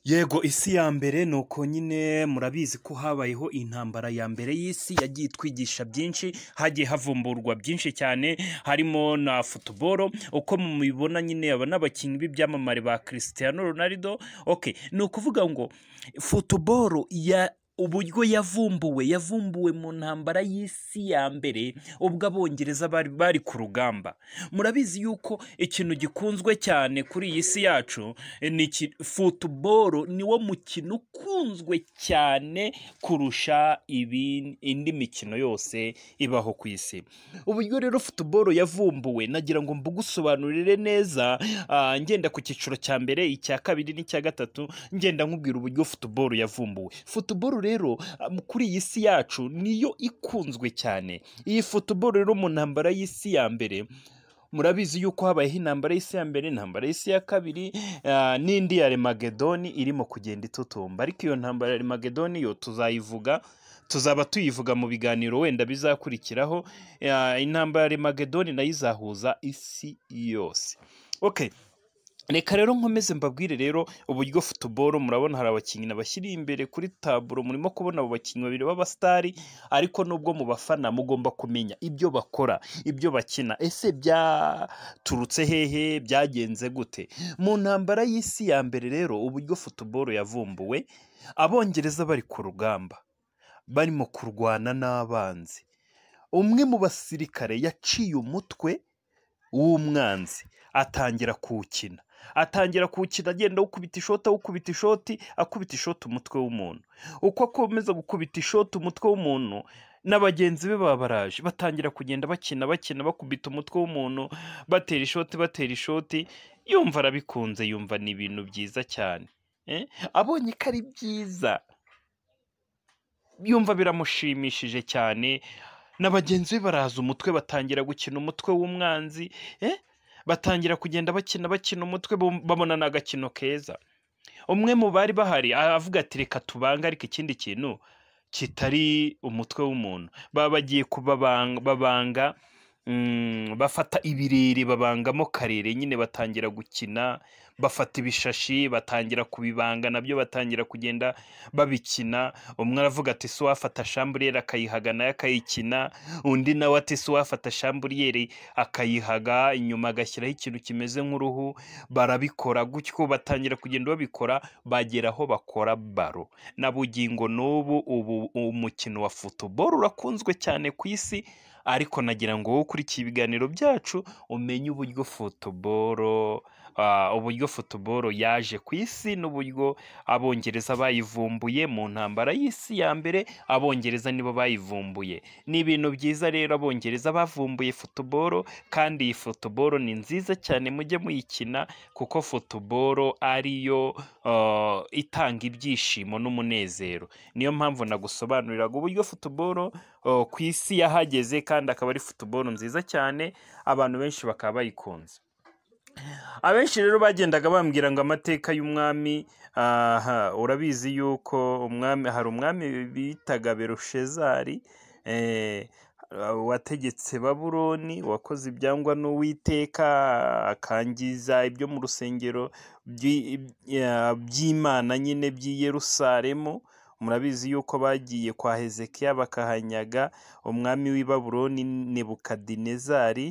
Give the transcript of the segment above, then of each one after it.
Yego isi ya mbere ni uko nyine murabizi ko habayeho intambara ya mbere y'isi yagiye itwigisha byinshi hagiye havumburwa byinshi cyane harimo na futuboro uko mubibona nyine aba n'abakinnyi b'ibyamamare ba Cristiano Ronaldo okay ni ukuvuga ngo futuboro ya uburyo yavumbuwe yavumbuwe mu ntambara y'isi ya mbere ubwo abongereza bari bari ku rugamba murabizi yuko ikintu gikunzwe cyane kuri iyi si yacu ni iki- futuboro niwo mukino ukunzwe cyane kurusha ibi- indi mikino yose ibaho ku isi uburyo rero futuboro yavumbuwe nagira ngo mbugusobanurire neza ah, ngenda ku cyiciro cya mbere icya kabiri n'icya gatatu ngenda nkubwira uburyo futuboro yavumbuwe futuboro rero ah, mu- kuri iyi si yacu niyo ikunzwe cyane iyi futuboro rero mu ntambara y'isi ya mbere murabizi yuko habayeho intambara y'isi ya mbere intambara y'isi ya kabiri ah, n'indi ya remagedoni irimo kugenda itutumba ariko iyo ntambara ya remagedoni yo tuzayivuga tuzaba tuyivuga mu biganiro wenda bizakurikiraho Ah, intambara ya remagedoni nayo izahuza isi yose okay reka rero nkomeze mbabwire rero uburyo futuboro murabona hari abakinnyi nabashyiri imbere kuri taburo murimo kubona abo bakinnyi babiri b'abasitari ariko nubwo mu bafana mugomba kumenya ibyo bakora ibyo bakina ese byaturutse hehe byagenze gute mu ntambara y'isi ya mbere rero uburyo futuboro yavumbuwe abongereza bari ku rugamba barimo kurwana n'abanzi umwe mu basirikare yaciye umutwe w'umwanzi atangira kuwukina atangira kuwukina agenda awukubita ishoti awukubita ishoti akubita ishoti umutwe w'umuntu uko akomeza gukubita ishoti umutwe w'umuntu na bagenzi be baba baraje batangira kugenda bakina bakina bakubita umutwe w'umuntu batera ishoti batera ishoti yumva arabikunze yumva ni ibintu byiza cyane Eh, abonye ko ari byiza yumva biramushimishije cyane na bagenzi be baraza umutwe batangira gukina umutwe w'umwanzi eh? batangira kugenda bakina bakina umutwe bum- babona ni agakino keza umwe mu bari bahari aravuga ati reka tubange ariko ikindi kintu kitari umutwe w'umuntu baba bagiye kubabanga babanga mm, bafata ibirere babangamo karere nyine batangira gukina bafata ibishashi batangira kubibanga nabyo batangira kugenda babikina umwe aravuga ati si wafata shamburiyeri akayihaga nayo akayikina undi nawe ati si wafata shamburiyeri akayihaga inyuma agashyiraho ikintu kimeze nk'uruhu barabikora gutyo batangira kugenda babikora bagera aho bakora baro na bugingo n'ubu ubu umukino wa futuboro urakunzwe cyane ku isi ariko nagira ngo wowe ukurikiye ibiganiro byacu umenye uburyo futuboro ah, uburyo futuboro yaje ku isi n'uburyo abongereza bayivumbuye mu ntambara y'isi ya mbere abongereza nibo bayivumbuye ni ibintu byiza rero abongereza bavumbuye futuboro kandi iyi futuboro ni nziza cyane mujye muyikina kuko futuboro ariyo ah, itanga ibyishimo n'umunezero niyo mpamvu nagusobanuriraga uburyo futuboro ah, ku isi yahageze kandi akaba ari futuboro nziza cyane abantu benshi bakaba bayikunze abenshi rero bagendaga bambwira ngo amateka y'umwami aha urabizi yuko umwami hari umwami bitaga berushezari eh, wategetse baburoni wakoze ibyangwa n'uwiteka akangiza ibyo mu rusengero by'i- ya- by'imana nyine by'i yerusalemu murabizi yuko bagiye kwa hezekiya bakahanyaga umwami w'i baburoni nebukadinezari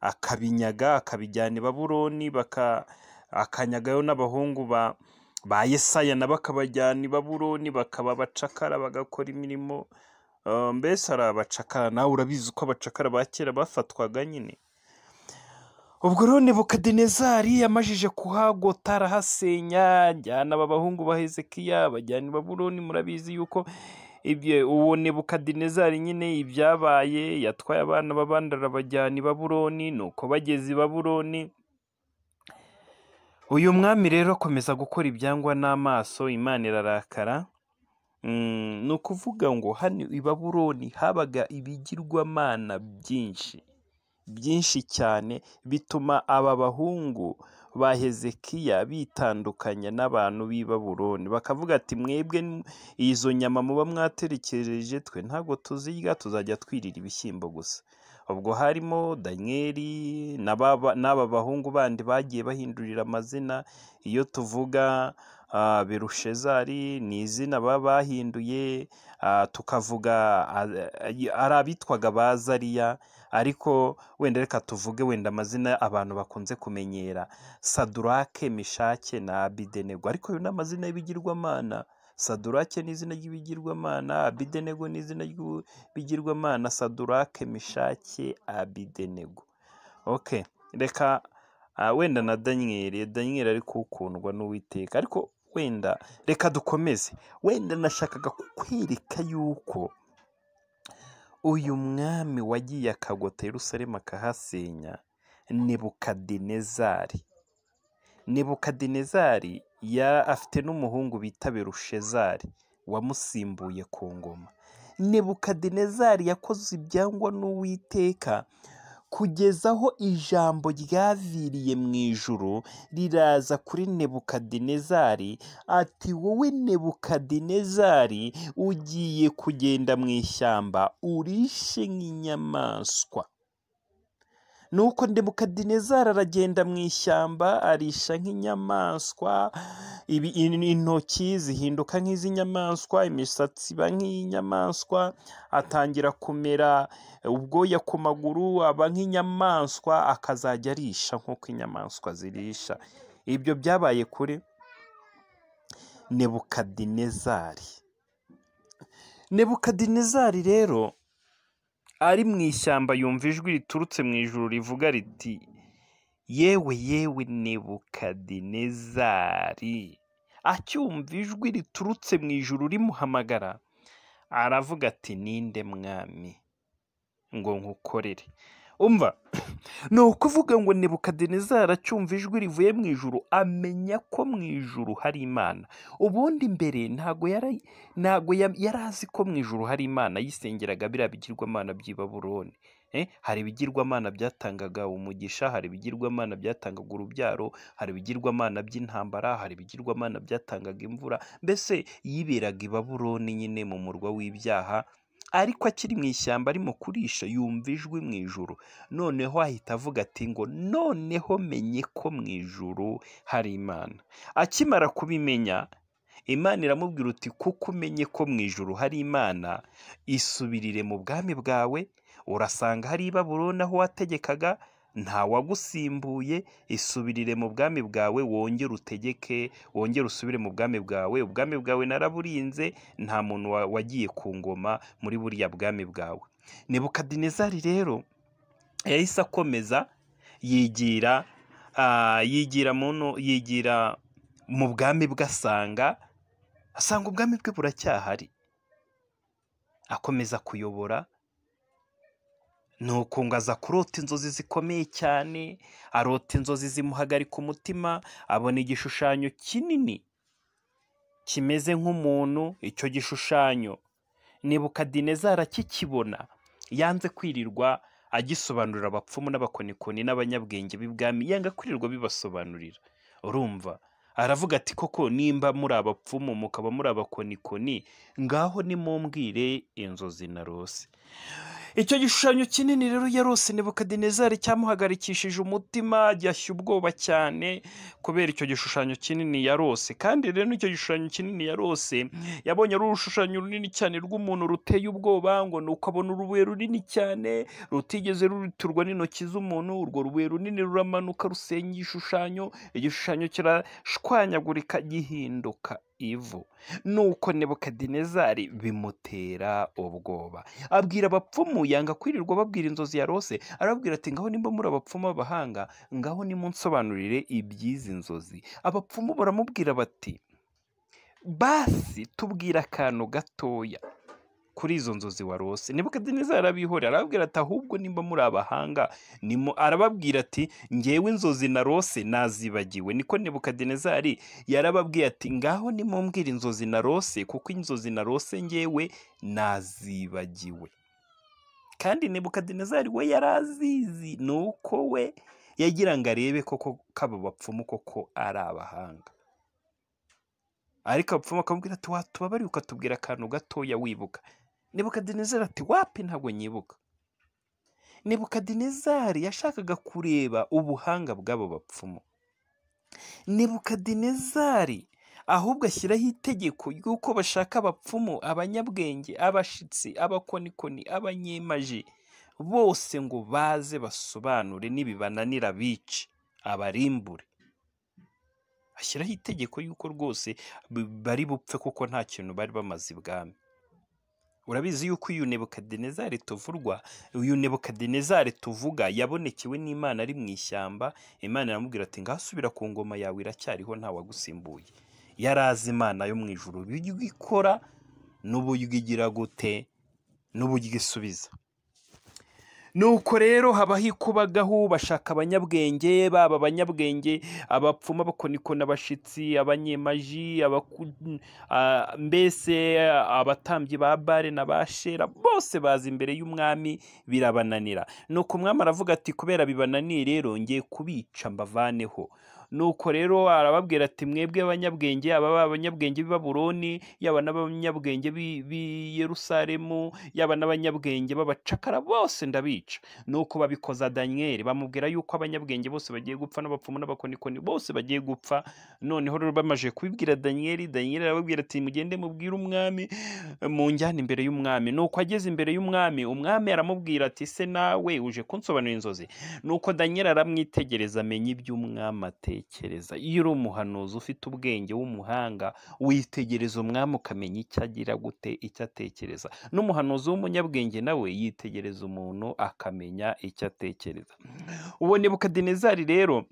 akabinyaga akabijyana i baburoni baka akanyagayo n'abahungu ba ba yesaya nabo akabajyana i baburoni bakaba abacakara bagakora imirimo Eh, mbese ari abacakara nawe urabizi ko abacakara ba kera bafatwaga nyine ubwo rero nebukadinezari yamajije kuhagota arahasenya ajyana aba bahungu ba hezekiya bajyana i baburoni murabizi yuko ibyo uwo nebukadinezari nyine ibyabaye yatwaye abana b'abandi arabajyana i baburoni nuko bageze i baburoni uyu mwami rero akomeza gukora ibyangwa n'amaso imana irarakara Mm, ni ukuvuga ngo hano i baburoni habaga ibigirwamana byinshi byinshi cyane bituma aba bahungu ba hezekiya bitandukanya n'abantu b'i baburoni bakavuga ati mwebwe n- izo nyama muba mwaterekereje twe ntabwo tuzirya tuzajya twirira ibishyimbo gusa ubwo harimo daniyeli n'aba n'aba bahungu bandi bagiye bahindurira amazina iyo tuvuga ah, berushezari ni izina baba bahinduye ah, tukavuga ah, ari abitwaga ba zariya ariko wenda reka tuvuge wenda amazina abantu bakunze kumenyera sadurake mishake na abidenego ariko ayo ni amazina y'ibigirwamana sadurake ni izina ry'ibigirwamana abidenego ni izina ry'ibigirwamana sadurake mishake abidenego ok reka ah, wenda na daniyeli daniyeli ariko ukundwa n'uwiteka ariko wenda reka dukomeze wenda nashakaga kukwereka yuko uyu mwami wagiye akagota yerusalemu akahasenya nebukadinezari nebukadinezari yari afite n'umuhungu bita berushezari wamusimbuye ku ngoma nebukadinezari yakoze ibyangwa n'uwiteka kugeza aho ijambo ryaviriye mu ijuru riraza kuri nebukadinezari ati wowe nebukadinezari ugiye kugenda mu ishyamba urishe nk'inyamaswa nuko nebukadinezari aragenda mu ishyamba arisha nk'inyamaswa ibi in- intoki zihinduka nk'iz'inyamaswa imisatsi iba nk'iy'inyamaswa atangira kumera ubwoya ku maguru aba nk'inyamaswa akazajya arisha nk'uko inyamaswa zirisha ibyo byabaye kuri nebukadinezari nebukadinezari rero ari mu ishyamba yumva ijwi riturutse mu ijuru rivuga riti yewe yewe nebukadinezari acyumva ijwi riturutse mu ijuru rimuhamagara aravuga ati ninde mwami ngo nkukorere umva ni ukuvuga ngo nebukadinezari acyumva ijwi rivuye mu ijuru amenya ko mu ijuru hari imana ubundi mbere ntago yari ntago ya- yari azi ko mu ijuru hari imana yisengeraga biriya bigirwamana by'i baburoni Eh, hari ibigirwamana byatangaga umugisha hari ibigirwamana byatangaga urubyaro hari ibigirwamana by'intambara hari ibigirwamana byatangaga imvura mbese yiberaga i baburoni nyine mu murwa w'ibyaha ariko akiri mu ishyamba arimo kurisha yumva ijwi mu ijuru noneho ahita avuga ati ngo noneho menye ko mu ijuru hari imana akimara kubimenya imana iramubwira uti kuko umenye ko mu ijuru hari imana isubirire mu bwami bwawe urasanga hari i baburoni aho wategekaga nta wagusimbuye isubirire mu bwami bwawe wongere utegeke wongere usubire mu bwami bwawe ubwami bwawe naraburinze nta muntu wa- wagiye ku ngoma muri buriya bwami bwawe nebukadinezari rero yahise akomeza yigira ah, yigira muno yigira mu bwami bwe asanga asanga ubwami bwe buracyahari akomeza kuyobora nuko ngo aza kurota inzozi zikomeye cyane arota inzozi zimuhagarika umutima abona igishushanyo kinini kimeze nk'umuntu icyo gishushanyo nebukadinezari akikibona yanze kwirirwa agisobanurira abapfumu n'abakonikoni n'abanyabwenge b'ibwami yanga kwirirwa bibasobanurira urumva aravuga ati koko nimba muri abapfumu mukaba muri abakonikoni ngaho nimumbwire inzozi narose icyo gishushanyo kinini rero yarose nebukadinezari cyamuhagarikishije umutima yashya ubwoba cyane kubera icyo gishushanyo kinini yarose kandi rero icyo gishushanyo kinini yarose yabonye ari urushushanyo runini cyane rw'umuntu ruteye ubwoba ngo ni uko abona urubuye runini cyane rutigeze ruturwa n'intoki z'umuntu urwo rubuye runini ruramanuka rusenya igishushanyo igishushanyo kirashwanyagurika gihinduka ivu nuko nebukadinezari bimutera ubwoba abwira abapfumu yanga kwirirwa babwira inzozi yarose arababwira ati ngaho nimba muri abapfumu b'abahanga ngaho nimunsobanurire iby'izi nzozi abapfumu baramubwira bati basi tubwira akantu gatoya kuri izo nzozi warose nebukadinezari arabihorera arababwira ati ahubwo nimba muri abahanga nimu arababwira ati ngewe inzozi narose nazibagiwe niko nebukadinezari yarababwiye ati ngaho nimumbwire inzozi narose kuko inzozi narose ngewe nazibagiwe kandi nebukadinezari we yari azizi ni uko we yagira ngo arebe koko kaba bapfumu koko ari abahanga ariko abapfumu akamubwira ati watubabariye ukatubwira akantu gatoya wibuka nebukadinezari ati wapi ntabwo nyibuka nebukadinezari yashakaga kureba ubuhanga bw'abo bapfumu nebukadinezari ahubwo ashyiraho itegeko ry'uko bashaka abapfumu abanyabwenge abashitsi abakonikoni abanyemaji bose ngo baze basobanure nibibananira bice abarimbure ashyiraho itegeko y'uko rwose b- bari bupfe kuko nta kintu bari bamaze ibwami urabizi yuko uyu nebukadinezari tuvurwa uyu nebukadinezari tuvuga yabonekewe n'imana ari mu ishyamba imana iramubwira ati ngasubira ku ngoma yawe iracyariho ntawagusimbuye yarazi imana yo mu ijuru uburyo ikora n'uburyo igira gute n'uburyo isubiza nuko rero habaho ikubagahu bashaka abanyabwenge baba abanyabwenge abapfumu abakonikona abashitsi abanyemaji abaku- a- mbese abatambyi ba bare na ba shera bose baza imbere y'umwami birabananira nuko umwami aravuga ati kubera bibananiye rero ngiye kubica mbavaneho nuko rero arababwira ati mwebwe abanyabwenge aba baba abanyabwenge b'i babuloni yaba n'abanyabwenge b'i b'i yerusalemu yaba n'abanyabwenge b'abacakara bose ndabica nuko babikoza daniyeli bamubwira yuko abanyabwenge bose bagiye gupfa n'abapfumu n'abakonikoni bose bagiye gupfa noneho rero bamaze kubibwira daniyeli daniyeli arababwira ati mugende mubwire umwami mu njyana imbere y'umwami nuko ageze imbere y'umwami umwami aramubwira ati se nawe uje kunsobanurira inzozi nuko daniyeli aramwitegereza amenya ibyo umwami atekereza iyo uri umuhanuzi ufite ubwenge w'umuhanga witegereza umwami ukamenya icyo agira gute icyo atekereza n'umuhanuzi w'umunyabwenge nawe yitegereza umuntu akamenya icyo atekereza uwo nebukadinezari rero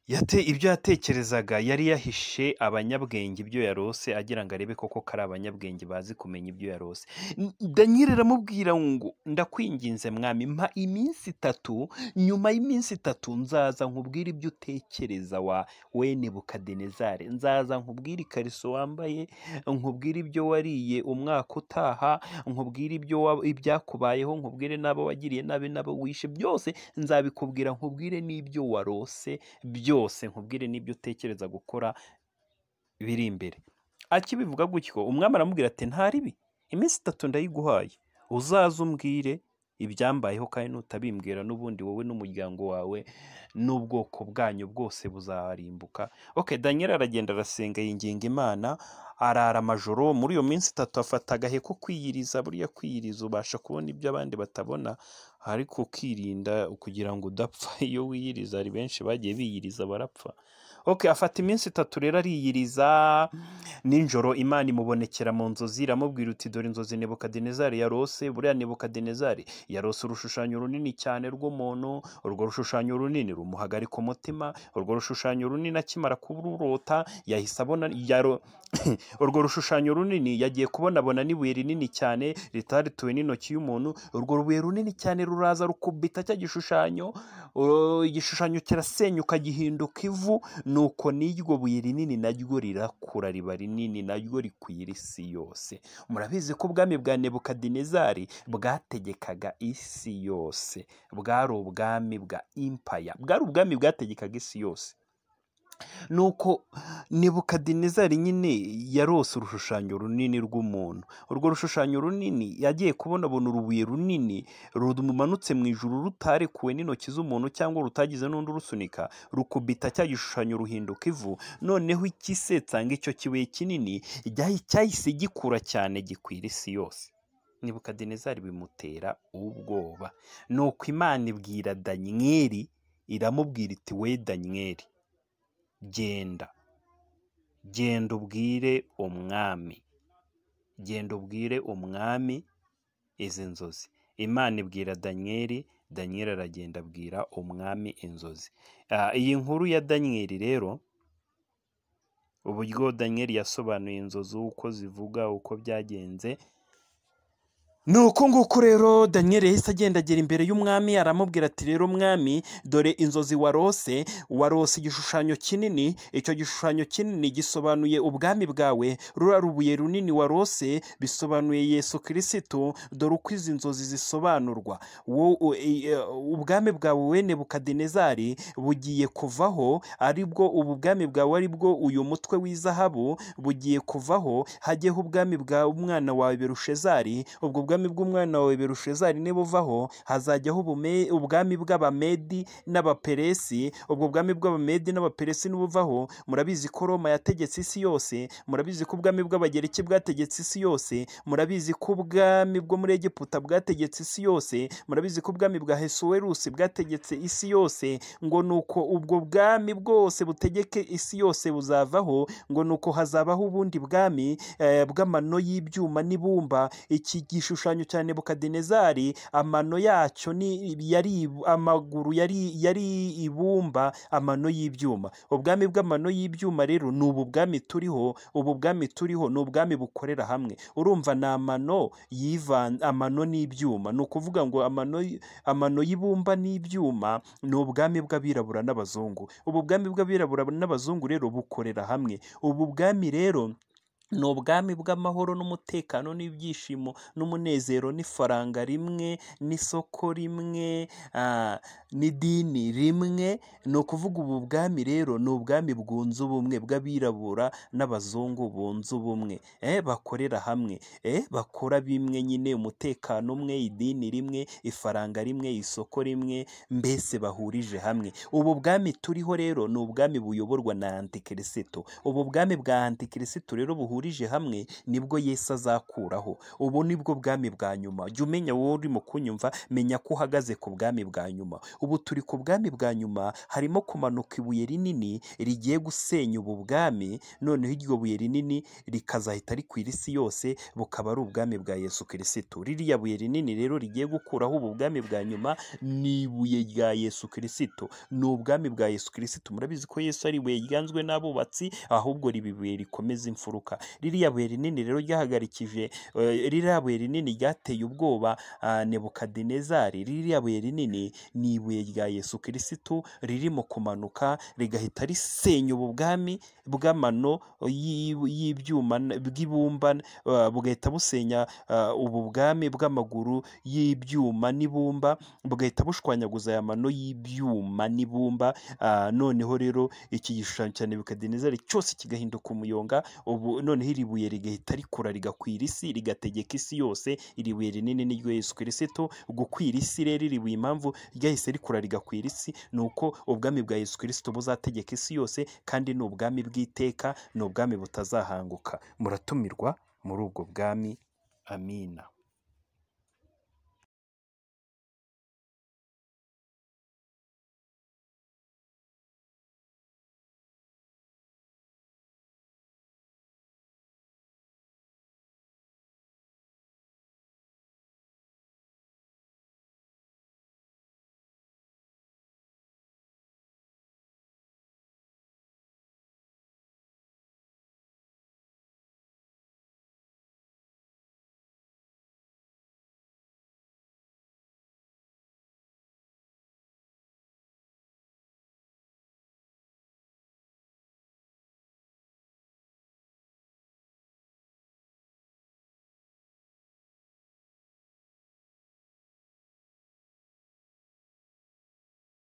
yate ibyo yatekerezaga yari yahishe abanyabwenge ibyo yarose agira ngo arebe koko ko ari abanyabwenge bazi kumenya ibyo yarose N- daniyeli aramubwira ngo ndakwinginze mwami mpa iminsi itatu nyuma y'iminsi itatu nzaza nkubwire ibyo utekereza wa we nebukadinezari nzaza nkubwire ikariso wambaye nkubwire ibyo wariye umwaka utaha nkubwire ibyo wa- ibyakubayeho nkubwire n'abo wagiriye nabi n'abo wishe byose nzabikubwira nkubwire n'ibyo warose byose nkubwire n'ibyo utekereza gukora biri imbere akibivuga gutyo umwami aramubwira ati nta ribi iminsi itatu ndayiguhaye uzaze umbwire ibyambayeho kandi nutabimbwira n'ubundi wowe n'umuryango wawe n'ubwoko bwanyu bwose buzarimbuka ok daniel aragenda arasenga yinginga imana arara amajoro muri iyo minsi itatu afata agahe ko kwiyiriza buriya kwiyiriza ubasha kubona ibyo abandi batabona ariko ukirinda kugira ngo udapfa iyo wiyiriza hari benshi bagiye biyiriza barapfa ok afata iminsi itatu rero ariyiriza nijoro imana imubonekera mu nzozi iramubwira uti dore inzozi nebukadinezari yarose buriya nebukadinezari yarose urushushanyo runini cyane rw'umuntu urwo rushushanyo runini rumuhagarika umutima urwo rushushanyo runini akimara kururota yahise abona yaro urwo rushushanyo runini yagiye kubonabona n'ibuye rinini cyane ritarituwe n'intoki y'umuntu urwo rubuye runini cyane ruraza rukubita cya gishushanyo uh, igishushanyo kirasenyuka gihinduka ivu nuko n'iryo buye rinini naryo rirakura riba rinini naryo rikwira isi yose murabizi ko ubwami bwa nebukadinezari bwategekaga isi yose bwari ubwami bwa impaya bwari ubwami bwategekaga isi yose nuko nebukadinezari nyine yarose urushushanyo runini rw'umuntu urwo rushushanyo runini yagiye kubona abona urubuye runini rumanutse mu ijuru rutarekuwe n'intoki z'umuntu cyangwa rutagize n'undi urusunika rukubita cya gishushanyo ruhinduka ivu noneho ikisetsa ngo icyo kibuye kinini ryahi- cyahise gikura cyane gikwira isi yose nebukadinezari bimutera ubwoba nuko imana ibwira daniyeli iramubwira iti we daniyeli genda genda ubwire umwami genda ubwire umwami izi nzozi imana ibwira daniyeli daniyeli aragenda abwira umwami inzozi Ah, iyi nkuru ya daniyeli rero uburyo daniyeli yasobanuye inzozi uko zivuga uko byagenze ni uko nguko rero daniyeli yahise agendagera imbere y'umwami aramubwira ati rero mwami dore inzozi warose warose igishushanyo kinini icyo gishushanyo kinini gisobanuye ubwami bwawe rura rubuye runini warose bisobanuye yesu kirisitu dore uko izi nzozi zisobanurwa Wo- u- i- e, ubwami bwawe we nebukadinezari bugiye kuvaho aribwo ubu bwami bwawe aribwo uyu mutwe w'izahabu bugiye kuvaho hajyeho ubwami bwa umwana wawe berushezari ubwo bwami ubwami bw'umwana wawe berushezari nibuvaho hazajyaho ubume- ubwami bw'abamedi n'abaperesi ubwo bwami bw'abamedi n'abaperesi nibuvaho murabizi ko roma yategetse isi yose murabizi ko ubwami bw'abagereki bwategetse isi yose murabizi ko ubwami bwo muri egiputa bwategetse isi yose murabizi ko ubwami bwa hesuwerusi bwategetse isi yose ngo nuko ubwo bwami bwose butegeke isi yose buzavaho ngo nuko hazabaho ubundi bwami eh, bw'amano y'ibyuma n'ibumba iki gishushanyo cya nebukadinezari amano yacyo ni yari ibu- amaguru yari yari ibumba amano y'ibyuma ubwami bw'amano y'ibyuma rero ni ubu bwami turiho ubu bwami turiho ni ubwami bukorera hamwe urumva ni amano yivan amano n'ibyuma ni ukuvuga ngo amano y- amano y'ibumba n'ibyuma ni ubwami bw'abirabura n'abazungu ubu bwami bw'abirabura n'abazungu rero bukorera hamwe ubu bwami rero ni ubwami bw'amahoro n'umutekano n'ibyishimo n'umunezero n'ifaranga rimwe n'isoko rimwe ah, n'idini rimwe ni ukuvuga ubu bwami rero ni ubwami bwunze ubumwe bw'abirabura n'abazungu bunze ubumwe eh, bakorera hamwe eh, bakora bimwe nyine umutekano umwe idini rimwe ifaranga rimwe isoko rimwe mbese bahurije hamwe ubu bwami turiho rero ni ubwami buyoborwa na antikristo ubu bwami bwa antikristo rero buhurije hamwe nibwo yesu azakuraho ubu nibwo bwami bwa nyuma jya umenya wowe urimo kunyumva menya ko uhagaze ku bwami bwa nyuma ubu turi ku bwami bwa nyuma harimo kumanuka ibuye rinini rigiye gusenya ubu bwami noneho iryo buye rinini rikazahita rikwira isi yose bukaba ari ubwami bwa yesu kirisito ririya buye rinini rero rigiye gukuraho ubu bwami bwa nyuma ni ibuye rya yesu kirisito ni ubwami bwa yesu kirisito murabizi ko yesu ari ibuye ryanzwe n'abubatsi ahubwo riba ibuye rikomeza imfuruka ririya buye rinini rero ryahagarikije eh, ririya buye rinini ryateye ubwoba ah, nebukadinezari ririya buye rinini ni ibuye rya yesu kirisito ririmo kumanuka rigahita risenya ubu bwami bw'amano y'i- y'ibyuma n- bw'ibumba ah, bugahita busenya ah, ubu bwami bw'amaguru y'ibyuma n'ibumba bugahita bushwanyaguza aya mano y'ibyuma n'ibumba ah, noneho rero iki gishushanyo cya nebukadinezari cyose kigahinduka umuyonga ubu noneho iri buye rigahita rikura rigakwira isi rigategeka isi yose iri buye rinini niryo yesu kirisito gukwira isi rero iri buye impamvu ryahise rikura rigakwira isi ni uko ubwami bwa yesu kirisito buzategeka isi yose kandi ni ubwami bw'iteka ni ubwami butazahanguka muratumirwa muri ubwo bwami amina